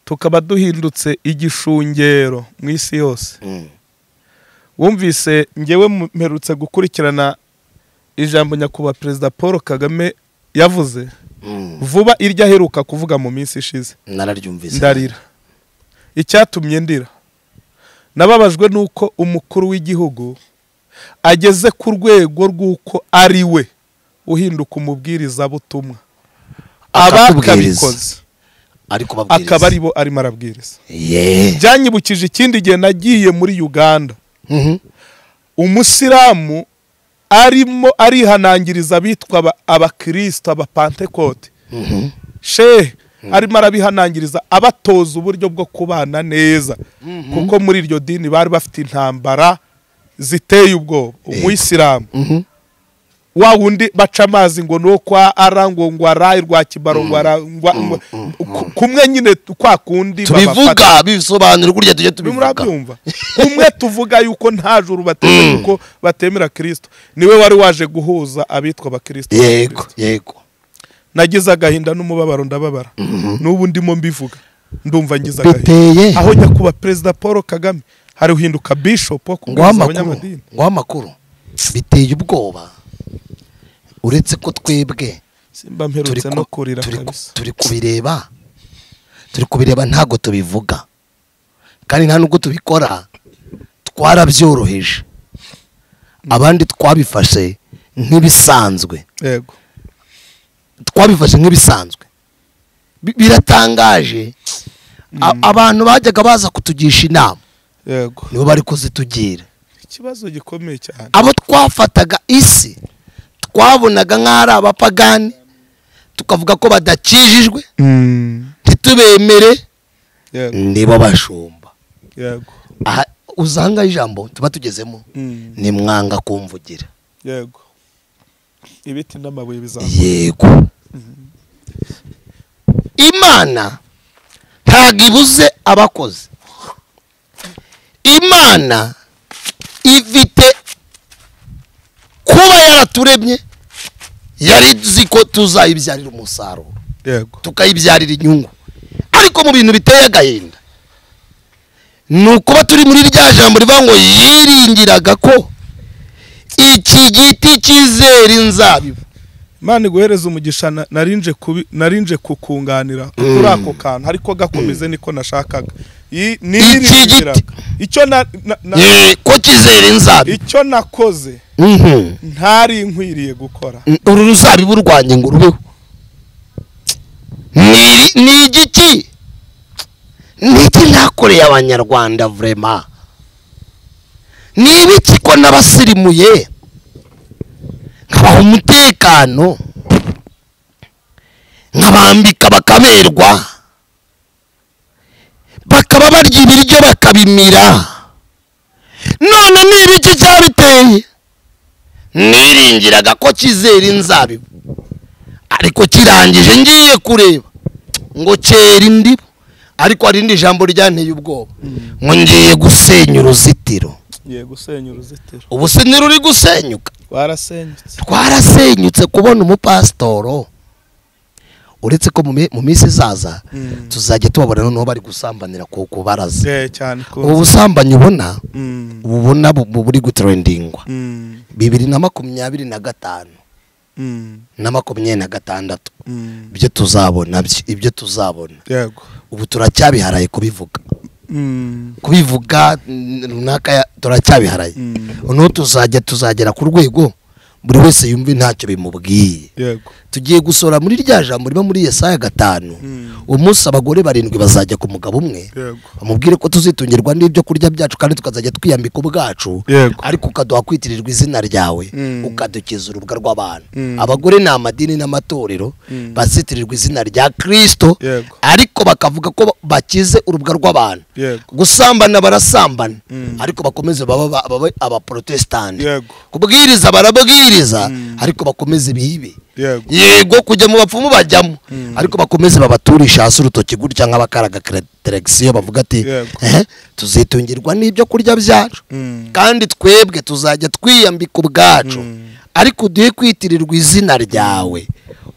tukaba duhindutse igishungero mu isi yose Mm. wumvise ngewe mu- mperutse gukurikirana ijambo nyakubahwa perezida paul kagame yavuze Mm. vuba iryo aheruka kuvuga mu minsi ishize nararyumvise ndarira icyatumye ndira nababajwe n'uko umukuru w'igihugu ageze ku rwego rw'uko ari we uhinduka umubwirizabutumwa Akatubwiriza. abakabikoze ariko akaba ari bo arimo arabwiriza ye byanyibukije ikindi gihe nagiye muri uganda Mhm. umusilamu arimo arihanangiriza abitwa aba- abakristo abapantekote Mhm. shehe arimo arabihanangiriza abatoza uburyo bwo kubana neza kuko muri iryo dini bari bafite intambara ziteye ubwoba umuyisilamu Mhm. wa wundi baca amazi ngo ni kwa ara ngo ngo arayi rwa kibaro ngo ara ngo- ngo- ku- kumwe nyine kwa kundi babafata. tubivuga bisobanura burya tujye tubivuga murabyumva kumwe tuvuga yuko nta juru bateze yuko batemera kirisito niwe wari waje guhuza abitwa abakirisito yego yego nagize agahinda n'umubabaro ndababara n'ubu ndimo mbivuga ndumva ngize agahinda duteye aho nyakubahwa perezida paul kagame hari uhinduka bishopu wo nguha kubwiriza amakuru abanyamadini nguha amakuru biteye ubwoba uretse ko twebwe simba turi mperutse ku- no kurira turi ku- kabisa turi kubireba turi kubireba ntabwo tubivuga kandi nta nubwo tubikora twarabyoroheje abandi twabifashe nk'ibisanzwe yego twabifashe nk'ibisanzwe Bi- biratangaje A- abantu bajyaga baza kutugisha inama yego nibo bari kuzitugira ikibazo gikomeye cyane abo twafataga isi twabonaga nk'aho ari abapagani tukavuga ko badakijijwe ntitubemere yego nibo bashumba yego aha uzanga ijambo tuba tugezemo Mm. ni mwanga kumvugira yego ibiti n'amabuye bizamuka yego imana ntabwo ibuze abakozi imana ifite kuba yaraturemye yari izi ko tuzayibyarira umusaruro yego tukayibyarira inyungu ariko mu bintu biteye agahinda ni ukuba turi muri rya jambo rivuga ngo yiringiraga ko iki giti cyizera inzabibu imana iguhereza umugisha na- narinje kubi- narinje kukunganira kuri ako kantu ariko gakomeze niko nashakaga Yi- niringiraga. icyo na- na- na- Eh, ko cyizera inzabibu icyo nakoze Mhm. ntari nkwiriye gukora Mm, uru ruzabibu rwanjye ngo urubeho Ni- ni igiki ni iki nakoreye abanyarwanda vurema ni ibiki ko nabasirimuye nkabaha umutekano nkabambika bakaberwa bakaba barya ibiryo bakabimira none ni ibiki cyabiteye niringiraga ko kizera inzabibu ariko kirangije ngiye kureba ngo kera indibu ariko hari indi jambo ryanteye ubwoba ngo ngiye gusenya uruzitiro ngiye gusenya uruzitiro ubu se ntiruri gusenyuka rwarasenyutse twarasenyutse kubona umupasitoro uretse ko mu mi- mu minsi izaza tuzajya tubabona noneho bari gusambanira ku kubaraza Eh, cyane ubu ko busambanyi ubona Mm, ubona bu- bu- buri gutrendingwa mm, bibiri na makumyabiri na gatanu mm, na makumyabiri na gatandatu mm. ibyo tuzabona byo- ibyo tuzabona yego ubu turacyabiharaye kubivuga Mm, kubivuga mm, runaka ya- turacyabiharaye Mm. noneho tuzajya tuzagera ku rwego buri wese yumva ntacyo bimubwiye yego tugiye gusora muri rya jambo riba muri yesaya gatanu Mm. uwo munsi abagore barindwi bazajya ku mugabo umwe yego bamubwire ko tuzitungirwa n'ibyo kurya byacu kandi tukazajya twiyambika ubwacu Yego. ariko ukaduha kwitirirwa izina ryawe Mm. ukadukiza urubuga rw'abantu Mm. abagore ni amadini n'amatorero Mm. bazitirirwa izina rya kristo Yego. ariko bakavuga ko bakize urubuga rw'abantu Yego. gusambana barasambana Mm. ariko bakomeze baba- ba- babe abaporotesitanti Yego. kubwiriza barabwiriza Mm. ariko bakomeze bibe yego yego kujya mu bapfumu bajyamo Mm. ariko bakomeze babaturisha hasi urutoki gutya nk'abakaraga teregisiyo bavuga ati Yego. "Eh, tuzitungirwa n'ibyo kurya byacu Mm, kandi twebwe tuzajya twiyambika ubwacu Mm. ariko uduhe kwitirirwa izina ryawe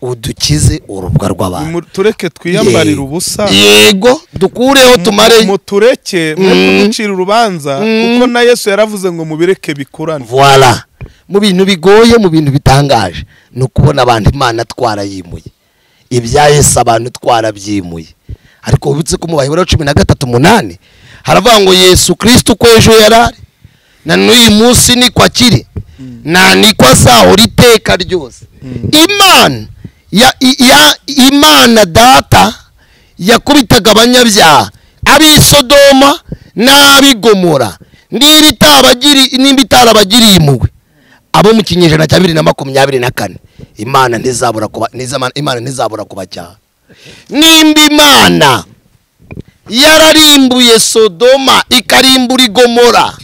udukize urubwa rw'abantu Nimu- tureke twiyambarire Ye- ubusa yego dukureho tumare mutureke mwe Mm. kuducira urubanza kuko na yesu yaravuze ngo mubireke bikurane voila mu bintu bigoye mu bintu bitangaje ni ukubona abantu imana twarayimuye ibya yesu abantu twarabyimuye ariko ubitse ko mu bahebura cumi na gatatu umunani haravuga ngo yesu kirisito uko ejo yari ari na n'uyu munsi niko akiri nta niko azahora iteka ryose imana ya, i- ya imana data yakubitaga abanyabyaha ab'i sodoma n'ab'i gomora niba itabagiri- niba itarabagiriye impuhwe abo mu kinyejana cya bibiri na makumyabiri na kane imana ntizabura kuba ntizama- imana ntizabura kubacyaha nimba imana yararimbuye sodoma ikarimbura igomora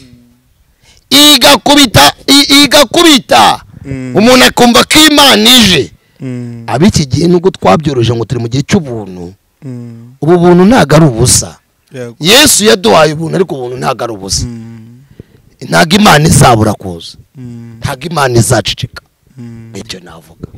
igakubita i- igakubita Mm. umuntu akumva ko imana ije Mm, ab'iki gihe nubwo twabyoroheje ngo turi mu gihe cy'ubuntu mm, ubu buntu ntabwo ari ubusa yego yesu yaduhaye ubuntu ariko ubuntu ntabwo ari ubusa Mm, ntabwo imana izabura kuza mm, ntabwo imana izaceceka mm. icyo navuga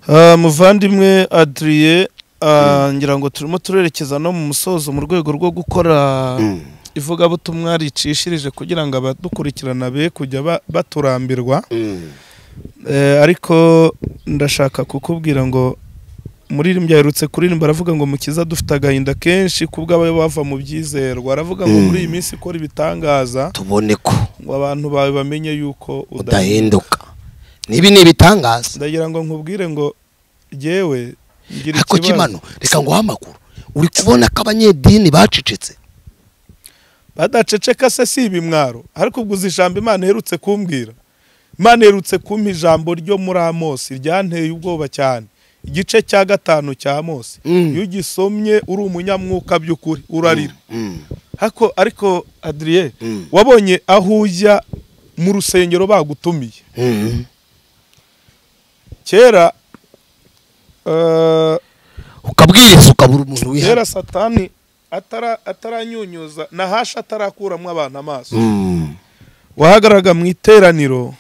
Ah, muvandimwe adriye ah, ngira ngo turimo turerekeza no mu musozo mu rwego rwo gukora Mm. ivugabutumwa ricishirije kugira ngo abadukurikirana be kujya ba- baturambirwa Mm. Eh, ariko ndashaka kukubwira ngo muri rimwe aherutse kuririmba aravuga ngo mukiza dufite agahinda kenshi kubw'aba bava mu byizerwa aravuga ngo Mm. muri iyi minsi ikora ibitangaza tubone ko ngo abantu bawe bamenye yuko udahinda udahinduka nibi ni ibitangaza ndagira ngo nkubwire ngo yewe ngira ariko ikibazo kimano reka nguhe amakuru uri kubona ko abanyedini bacecetse badaceceka se si ibimwaro ariko ubwo uzi ijambo imana iherutse kumbwira imana iherutse kumpa ijambo ryo muri amosi ryanteye ubwoba cyane igice cya gatanu cya amosi Mm. iyo ugisomye uri umunyamwuka by'ukuri urarira Mm. ariko ariko adriye Mm. wabonye aho ujya mu rusengero bagutumiye Mm. kera eh, ukabwiriza ukabura umuntu wihana kera satani atara- ataranyunyuza na hashi atarakuramo abantu amaso Mm. wahagaraga mu iteraniro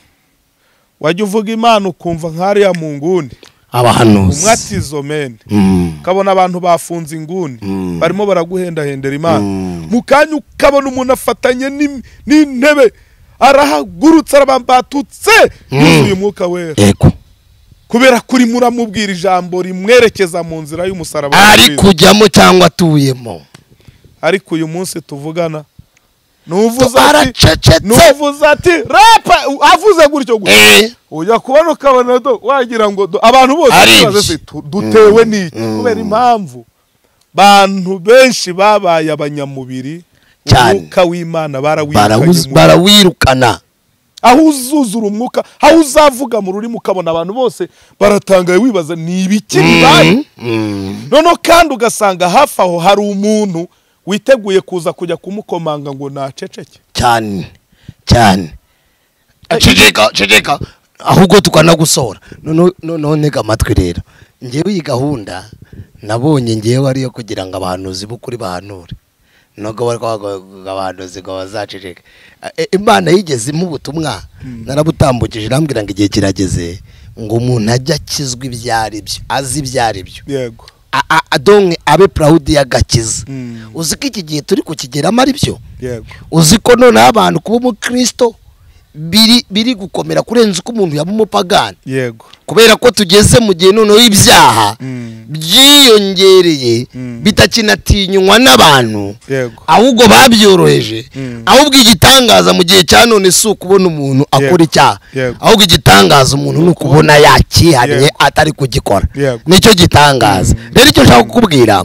wajya uvuga imana ukumva nk'ariya mu nguni abahanuzi umwatizo mene Mm. ukabona abantu bafunze inguni Mm. barimo baraguhendahendera imana Mm. mu kanya ukabona umuntu afatanye n'im- n'intebe arahagurutse arabambatutse yuzuye umwuka wera yego kubera kuri muramubwira ijambo rimwerekeza mu nzira y'umusaraba wa ari Kristo. kujyamo cyangwa atuyemo ariko uyu munsi tuvugana nuvuze ati aracecetse nuvuze ati rapa avuze gutyo gutyo Eh, ujya kubona ukabona do wagira ngo do abantu bose Ari bibaza iki? se, tu- dutewe n'iki kubera impamvu bantu benshi babaye abanyamubiri Cyane. umwuka w'imana barawuz- barawikanye barawirukana aho uzuzura umwuka aho uzavuga mu rurimi ukabona abantu bose baratangaye wibaza ni ibiki bibaye Mm, mm. noneho kandi ugasanga hafi aho hari umuntu witeguye kuza kujya kumukomanga ngo naceceke cyane cyane ceceka ceceka ahubwo tukanagusohora None- no- none ga amatwi rero ngewe iyi gahunda nabonye ngewe ariyo kugira ngo abahanuzi b'ukuri bahanure nubwo bari kuvuga abahanuzi ngo bazaceceke Eh, imana yigeze imuha ubutumwa narabutambukije irambwira ngo igihe kirageze ngo umuntu ajye akizwa ibyo ari byo azi ibyo ari byo yego A- a- adonke abe purawudi y'agakiza Mm. uzi ko iki gihe turi kukigeramo ari byo yego uzi ko noneho abantu kuba umukristo biri biri gukomera kurenza uko umuntu yaba umupagani yego kubera ko tugeze mu gihe noneho ibyaha Mm. byiyongereye Mm. bitakinatinywa n'abantu yego ahubwo babyoroheje Mm. ahubwo igitangaza mu gihe cya none si ukubona umuntu akora Yego. icyaha Yego. ahubwo igitangaza umuntu ni ukubona yakihariye Yego. atari kugikora Yego. nicyo gitangaza rero icyo nshaka kukubwira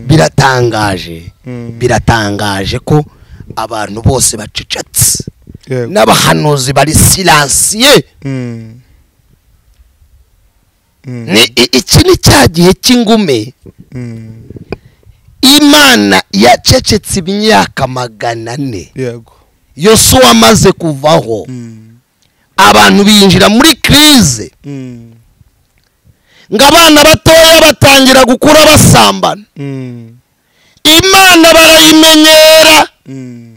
biratangaje Mm. biratangaje ko abantu bose bacecetse yego n'abahanuzi bari silansiye Mm. Mm. ni i- iki ni cya gihe cy'ingume Mm. imana yacecetse imyaka magana ane yego yosuwa amaze kuvaho Mm. abantu binjira muri kirize Mm. ngo abana batoya batangira gukura basambana Mm. imana barayimenyera Mm.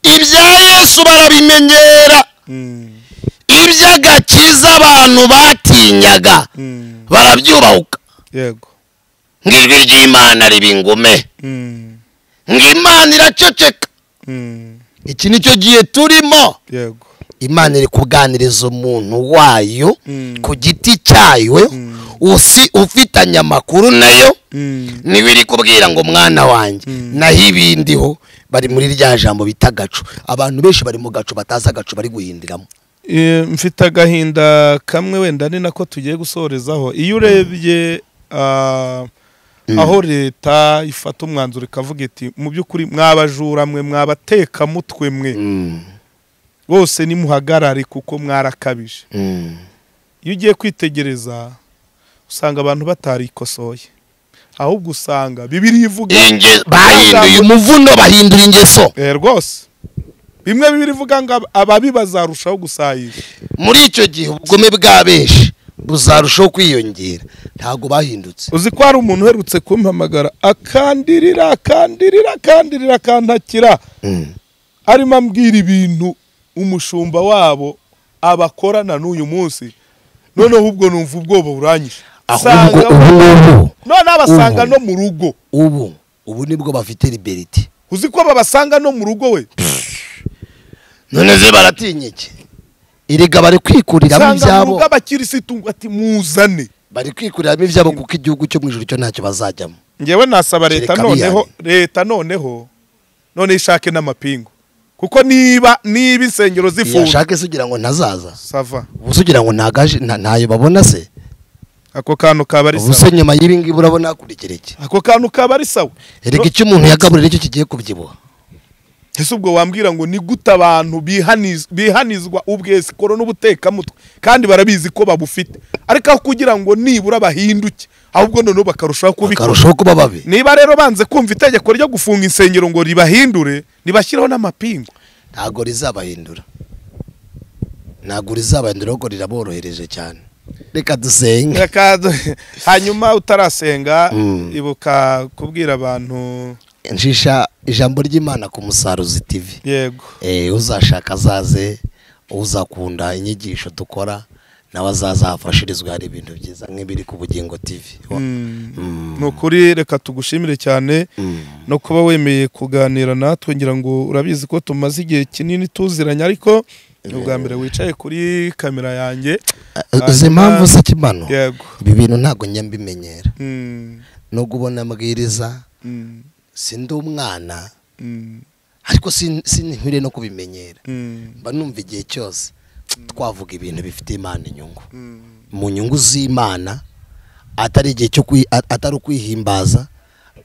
ibya yesu barabimenyera Mm. iby'agakiza abantu batinyaga Mm. barabyubahuka yego ngo ijwi ry'imana riba ingume Mm. ngo imana iraceceka Mm. iki nicyo gihe turimo yego imana iri kuganiriza umuntu wayo Mm. ku giti cyayo usi ufitanye amakuru nayo Mm. niba iri kubwira ngo mwana wanjye Mm. naho ibindiho bari muri rya jambo bita agacu abantu benshi bari mu gacu batazi agacu bari guhindiramo Eh, mfite agahinda kamwe wenda ni nako tugiye gusorezaho iyo urebye ah, aho leta ifata umwanzuro ikavuga iti mu by'ukuri mwabajura mwe mwabatekamutwe mwe Mm, bose nimuhagarare kuko mwarakabije mm, iyo ugiye kwitegereza usanga abantu batarikosoye ahubwo usanga bibiri ivuga inge- bahinduye umuvuno bahindura ingeso Eh, rwose bimwe bibiri ivuga ngo ab- ababi bazarushaho gusayisha muri icyo gihe ubugome bwa benshi buzarushaho kwiyongera ntabwo bahindutse uzi ko hari umuntu uherutse kumpamagara akandirira akandirira akandirira akantakira Mm, arimo ambwira ibintu umushumba wabo abakorana n'uyu munsi noneho ubwo numva ubwoba buranyishe ahubwo Usanga- ubu ngubu noneho abasanga no mu rugo ubu ubu nibwo bafite liberiti uzi ko babasanga no mu rugo we none ze baratinya iki erega bari kwikuriramo usanga mu ibyabo rugo abakirisitu ngo ati muzane bari kwikuriramo ibyabo kuko igihugu cyo mu ijoro cyo ntacyo bazajyamo ngewe nasaba leta Kereka noneho biyane. leta noneho none ishake n'amapingu kuko niba niba insengero zifunze yashake se ugira ngo ntazaza sava ubu se ugira ngo ntagaje nta- ntayo babona se ako kantu kaba ari ubu se sawa nyuma y'ibi ngibi urabona hakurikira iki ako kantu kaba ari sawa erega icyo umuntu yagaburira nicyo kigiye kubyibuha ese ubwo wambwira ngo ni gute abantu bihaniz- bihanizwa ubwesikoro n'ubutekamutwe kandi barabizi ko babufite ariko aho kugira ngo nibura bahinduke ahubwo noneho bakarushaho kubikora akarushaho kuba babi niba rero banze kumva itegeko ryo gufunga insengero ngo ribahindure ribashyireho n'amapingu ntabwo rizabahindura ntabwo rizabahindura ahubwo riraborohereje cyane reka dusenga Reka du- hanyuma utarasenga Mm. ibuka kubwira abantu nshisha ijambo ry'imana ku musaruzi tivi yego Eh, uzashaka azaze uzakunda inyigisho dukora nawe azazafashirizwe hari ibintu byiza nk'ibiri ku bugingo tv ni ukuri reka tugushimire cyane no kuba wemeye kuganira natwe ngira ngo urabizi ko tumaze igihe kinini tuziranye ariko ni ubwa mbere wicaye kuri kamera yanjye izi mpamvu se kimano yego ibi bintu ntabwo njya mbimenyera Mm, nubwo ubona mbwiriza mm, sindi umwana mm, ariko sin- sinihwire no kubimenyera mm, mba numva igihe cyose twavuga ibintu bifite imana inyungu mm, mu nyungu z'imana atari igihe cyo kwi- a- atari ukwihimbaza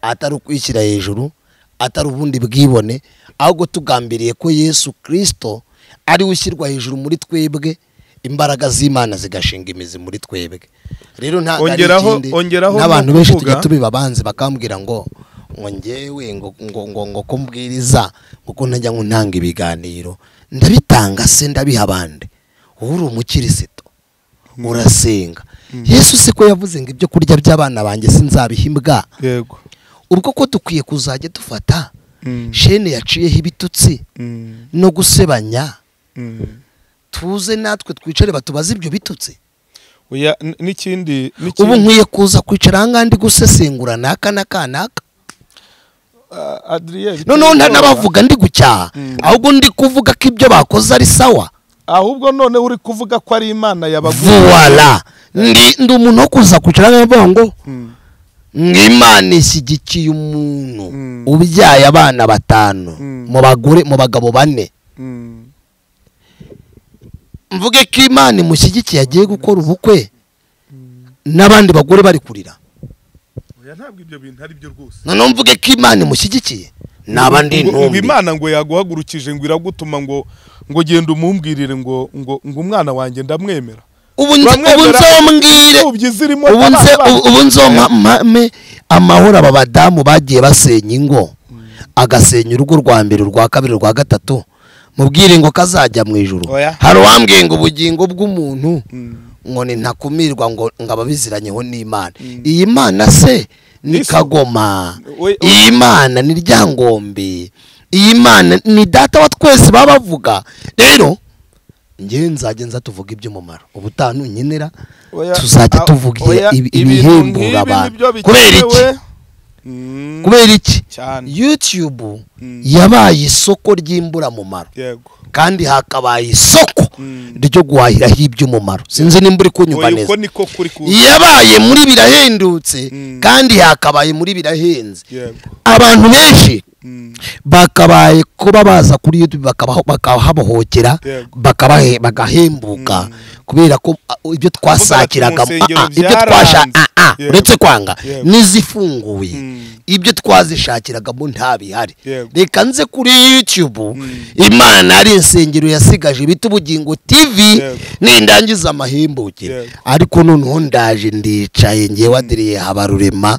atari ukwishyira hejuru atari ubundi bwibone ahubwo tugambiriye ko yesu kirisito ari we ushyirwa hejuru muri twebwe imbaraga z'imana zigashinga imizi muri twebwe rero ntabwo ari Ongeraho- ikindi. ongeraho n'abantu no benshi kuvuga- tujya tubiba abanzi bakambwira ngo ngo ngewe ngo ngo ngo ngo ko mbwiriza kuko ntajya ngo ntanga ibiganiro ndabitanga se ndabiha abandi wowe uri umukirisitu urasenga yesu si ko yavuze ngo ibyo kurya by'abana banjye sinzabiha imbwa yego ubwo ko dukwiye kuzajya dufata Mm. shene yaciyeho ibitutsi Mm, no gusebanya mm. tuze natwe twicare batubaze ibyo bitutsi Oya, n- n'ikindi n'ikindi- ubu nkwiye kuza kwicara ahangaha ndi gusesengura naka n'aka n'aka Ah, Adrien bitewe noneho nta n'ubwoba. n'abavuga ndi gucyaha ahubwo ndi kuvuga ko ibyo bakoze ari sawa ahubwo none uri kuvuga ko ari imana yabaguye vuwara ndi ndi umuntu wo kuza kwicara ahangaha avuga ngo nk'imana ishyigikiye umuntu Mm. ubyaye abana batanu Mm. mu bagore mu bagabo bane Mm, mvuge ko imana imushyigikiye agiye gukora ubukwe n'abandi bagore bari kurira oya, ntabwo ibyo bintu ari byo rwose noneho mvuge ko imana imushyigikiye naba ndi Ngo- ngo intumbi imana ngo yaguhagurukije ngo iragutuma ngo ngo genda umumbwirire ngo ngo ngo umwana wanjye ndamwemera ubu nzi- ubu Bamwemera- nzombwire imfubyi zirimo ubu nze abana ubu- ubu nzompame amahoro aba badamu bagiye basenya ingo agasenya urugo rwa mbere urwa kabiri urwa gatatu mubwire ngo kazajya mu ijuru Oya. hari uwambwiye ngo ubugingo bw'umuntu Mm. ngo ni ntakumirwa ngo ngo ababiziranyeho n'imana iyi mana se ni Yesu. kagoma We- we- iyi mana ni ryangombe iyi mana ni data wa twese baba bavuga rero ngewe nzajya nza tuvuga iby'umumaro ubutaha ntunkenera Oya, tuzajya ah, tuvuga oya, ibi- ibintu ibihembura nk'ibi abantu nibyo kubera iki bikenewe. Mm, kubera iki cyane youtube Mm. yabaye isoko ry'imburamumaro yego kandi hakabaye isoko Mm. ryo guhahiraho iby'umumaro sinzi nimba uri kunyumva Oya, neza uko niko kuri kuza yabaye muri birahendutse Mm. kandi hakabaye muri birahenze yego abantu benshi Mm, bakabaye kuba baza kuri youtube bakabaho- bakahabohokera Yego. bakabahe- bagahembuka kubera ko ah, ibyo twasakiraga Kuvuga ati, mu ah, ah, ibyo nsengero twasha byaranze. ah, ah, Yego. uretse kwanga Yego. n'izifunguye Mm. ibyo twazishakiragamo ntabihari Yego. reka nze kuri youtube imana ari insengero yasigaje bita ubugingo tv Yego. nindangiza amahembukire Yego. ariko noneho ndaje ndicaye ngewe wadiriye habarurema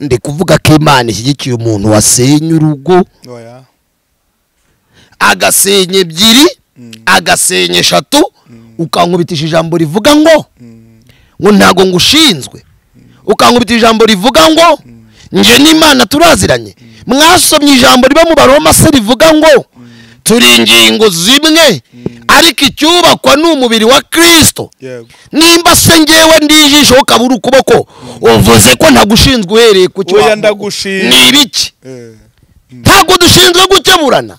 ndi kuvuga ko imana ishyigikiye umuntu wasenya urugo oya agasenya ebyiri agasenya eshatu ukankubitisha ijambo rivuga ngo Mm, ngo ntago ngushinzwe ukankubitisha ijambo rivuga ngo nje n'imana turaziranye mwasomye ijambo riba mu baroma se rivuga ngo turi ingingo zimwe ariko icyubakwa ni umubiri wa kirisito yego nimba se ngewe ndi ijisho ukabura ukuboko uvuze ko ntagushinzwe uhereye ku cyo Oya, wavuga. ndagushima. ni ibiki Eh, ntabwo dushinzwe gukeburana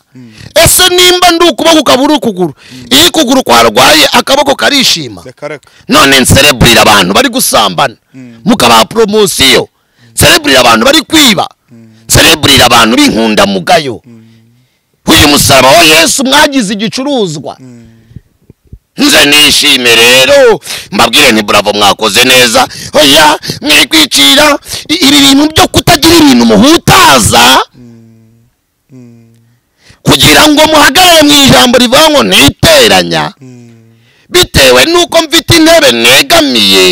ese nimba ndi ukuboko ukabura ukuguru iyo ukuguru kwarwaye akaboko karishima yakaraka none nsereburira abantu bari gusambana mukabaha poromosiyo nsereburira abantu bari kwiba nsereburira abantu b'inkundamugayo uyu musaraba wa yesu mwagize igicuruzwa nze nishime rero mbabwire nti buravo mwakoze neza oya mwikwicira i- ibi bintu byo kutagira ibintu muhutaza kugira ngo muhagarare mu ijambo rivuga ngo niteranya bitewe n'uko mfite intebe negamiye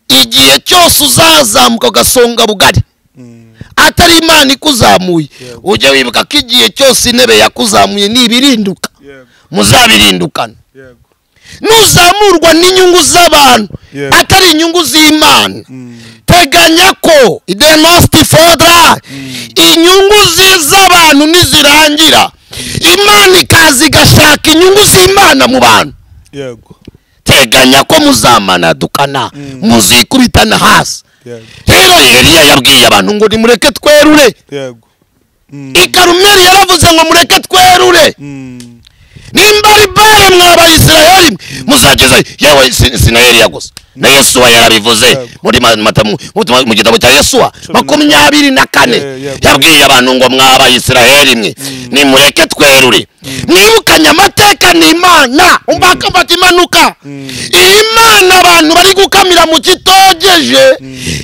igihe cyose uzazamuka ugasonga bugari atari imana ikuzamuye ujye wibuka ko igihe cyose intebe yakuzamuye nibirinduka yego muzabirindukana yego nuzamurwa n'inyungu z'abantu Yeah. atari inyungu z'imana Mm, teganya ko the most fodra inyungu ze z'abantu nizirangira imana ikaza igashaka inyungu z'imana mu bantu yego ndateganya ko muzamanadukana muzikubitana hasi yego rero eliya yabwiye abantu ngo nimureke twerure yego Mm, i karumeli yaravuze ngo mureke twerure mm, nimba ari bari mwabayisirayeli muzageze yewe si- si na eliya gusa na yesuwa yarabivuze muri ma- mata- mu- mu- mu gitabo cya yesuwa makumyabiri na kane Eh, yabwiye. yabwiye abantu ngo mwabayisirayeli mwe nimureke twerure mwibukanye amateka ni imana umbaka mfata imanuka iyi mana abantu bari gukamira mu kitogeje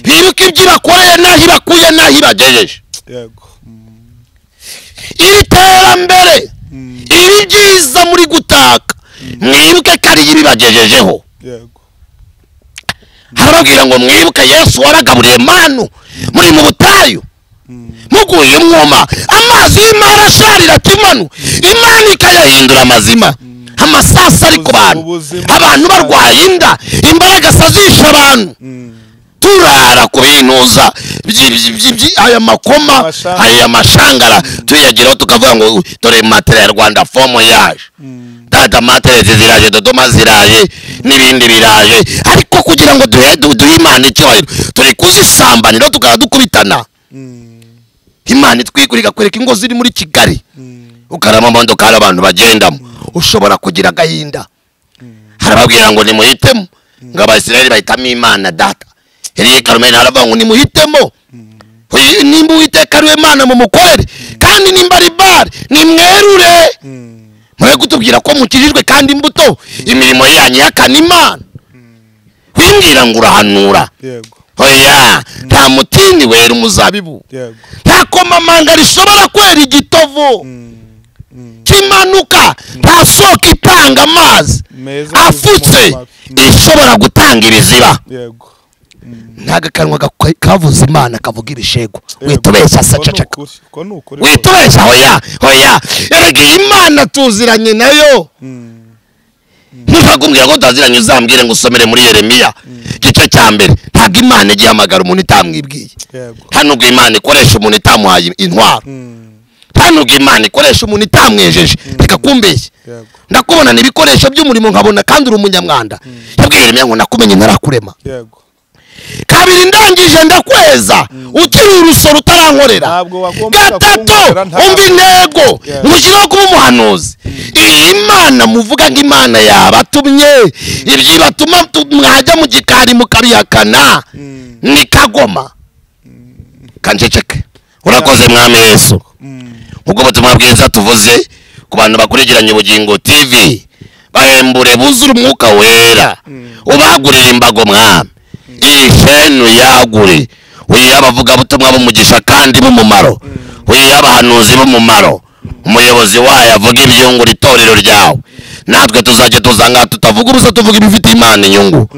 bibuka ibyo ibakoreye n'aho ibakuye n'aho ibagejeje yego Mm, iri terambere Mm. iri byiza muri gutaka mwibuke ko ariyo ibibagejejeho yego harababwira ngo mwibuke yesu wabagaburiye manu muri mu butayu Mm, muguye umwuma amazi y'imana asharira akimanu imana ikayahindura amazima amasasa ari ku bantu Ubuzima. abantu barwaye inda imbaragasa zishe abantu mm, turara ku binuza byi- byi- byi- byi- aya makoma Amashanga. aya mashangara tuyageraho tukavuga ngo "U, dore matera ya rwanda fomo yaje mm, data materezi ziraje dodoma ziraje n'ibindi biraje ariko kugira ngo duhe du- duhe imana icyubahiro turi kuzisambanira tukaba dukubitana mm, imana itwigura igakwereka ingo ziri muri kigali mm, ukarama mondo kari abantu bagendamo ushobora kugira agahinda harababwira ngo nimuhitemo ngo abasirayeli bahitamo imana data eliya karumeni haravuga ngo nimuhitemo Uyu- nimba uwiteka ari we mana mumukorere kandi nimba ari bari nimwerure mm, mure kutubwira ko mukijijwe kandi imbuto imirimo yanyu yakana imana wimbwira ngo urahanura yego oya nta mutini wera umuzabibu yego nta komamanga rishobora kwera igitovu Mm, mm, kimanuka nta soko itanga amazi meza afutse Mm, ishobora gutanga ibiziba yego Mm, ntago akanwa gakwe- kavuze imana kavuga ibishego yego. witubeshya Uko ni sacacaka ukuri, uko ni ukuri rwose. witubeshya hoya hoya erega imana tuziranye nayo Mm, ntushakubwira ko tutaziranye uzambwire ngo usomere muri yeremiya gice cya mbere ntabwo imana igihamagara umuntu itamwibwiye yego hano ubwo imana ikoresha umuntu itamuhaye intwaro Mm, hano ubwo imana ikoresha umuntu itamwejeje reka kumbeshya yego ndakubona ni ibikoresho by'umurimo nkabona kandi uri umunyamwanda yabwiye yeremiya ngo nakumenye ntarakurema yego kabiri ndangije ndakweza ukiri urusoro utarankorera Ntabwo wagombaga gatatu kunkorera, ntabwo. umva intego Yeah. ngushyireho kuba umuhanuzi iyi imana muvuga ngo imana yabatumye ibyo batuma mwajya mu gikari mukabihakana Mm, ni kagoma kanjeceke urakoze mwami yesu mm, nk'ubwo butumwa bwiza tuvuze ku bantu bakurikiranye ubugingo tv bahembure buzure umwuka wera ubagurire imbago mwami iyi sheni uyagure uyihe abavugabutumwa b'umugisha kandi b'umumaro uyihe abahanuzi b'umumaro umuyobozi wayo avuga ibyungura itorero ryawe natwe tuzajya tuzanga tutavuga ubusa tuvuga ibifite imana inyungu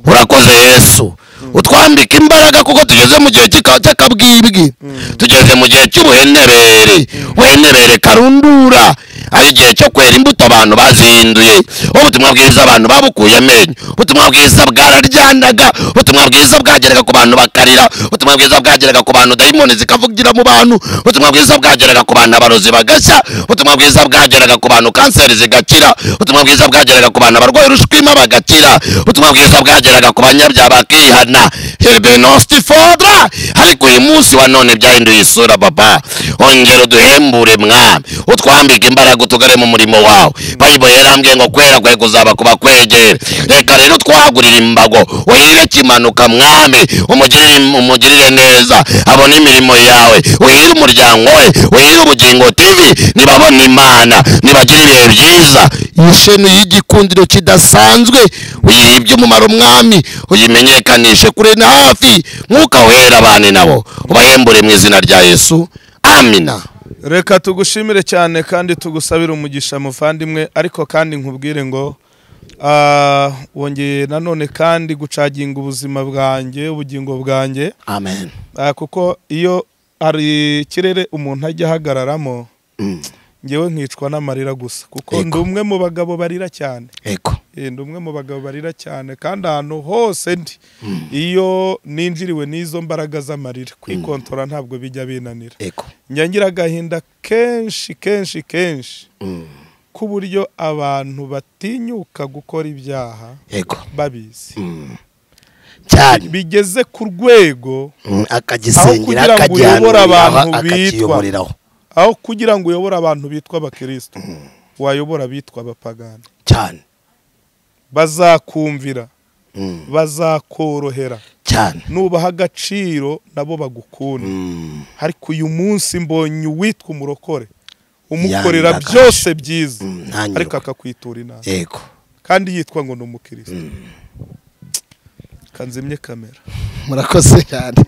urakoze yesu utwambika imbaraga kuko tugeze mu gihe cy'ika- cy'akabwibwi tugeze mu gihe cy'ubuhenerere buhenerere karundura ari igihe cyo kwera imbuto abantu bazihinduye ubutumwa bwiza abantu babukuye amenyo ubutumwa bwiza bwararyanaga ubutumwa bwiza bwageraga ku bantu bakarira ubutumwa bwiza bwageraga ku bantu dayimoni zikavugira mu bantu ubutumwa bwiza bwageraga ku bantu abarozi bagashya ubutumwa bwiza bwageraga ku bantu kanseri zigakira ubutumwa bwiza bwageraga ku bantu abarwaye urushwima bagakira ubutumwa bwiza bwageraga ku banyabyaha bakihana hebenostifodra ariko uyu munsi wa none byahinduye isura baba ongera uduhembure mwami utwambike imbaraga utugare mu murimo wawe bayibolo yarambwiye ngo kwera kwe kuzaba ku bakwegera reka rero twagurire imbago uhire kimanuka mwami umugirire umugirire neza abone imirimo yawe uhire umuryango we uhire ubugingo tv nibabona imana nibagire ibihe byiza ishenu y'igikundiro kidasanzwe uyihe iby'umumaro mwami uyimenyekanishe kure na hafi mwuka wera abane nabo ubahembure mu izina rya yesu amina reka tugushimire cyane kandi tugusabire umugisha muvandimwe ariko kandi nkubwire ngo ah, wongeye nanone kandi gucaginga ubuzima bwanjye ubugingo bwanjye amen Ah, kuko iyo hari ikirere umuntu ajya ahagararamo Mm. ngewe nkicwa n'amarira gusa kuko Yego. ndi umwe mu bagabo barira cyane eko Eh, ndi umwe mu bagabo barira cyane kandi ahantu hose ndi iyo ninjiriwe n'izo mbaraga z'amarira kwikontora ntabwo bijya binanira eko njya ngira agahinda kenshi kenshi kenshi k'uburyo abantu batinyuka gukora ibyaha yego babizi Mm. cyane bigeze ku rwego Mm, akagisengera kugira ngo uyobore abantu akajyanuriraho bitwa. akakiyoboreraho aho kugira ngo uyobore abantu bitwa abakirisitu wayobora abitwa abapagani cyane bazakumvira Mm, bazakorohera cyane nubaha agaciro nabo bagukunda Mm, ariko uyu munsi mbonye uwitwa umurokore umukorera Yanga byose byiza mm, ntanyurwe. ariko akakwitura inama yego kandi yitwa ngo ni umukirisitu kanzimye kamera murakoze cyane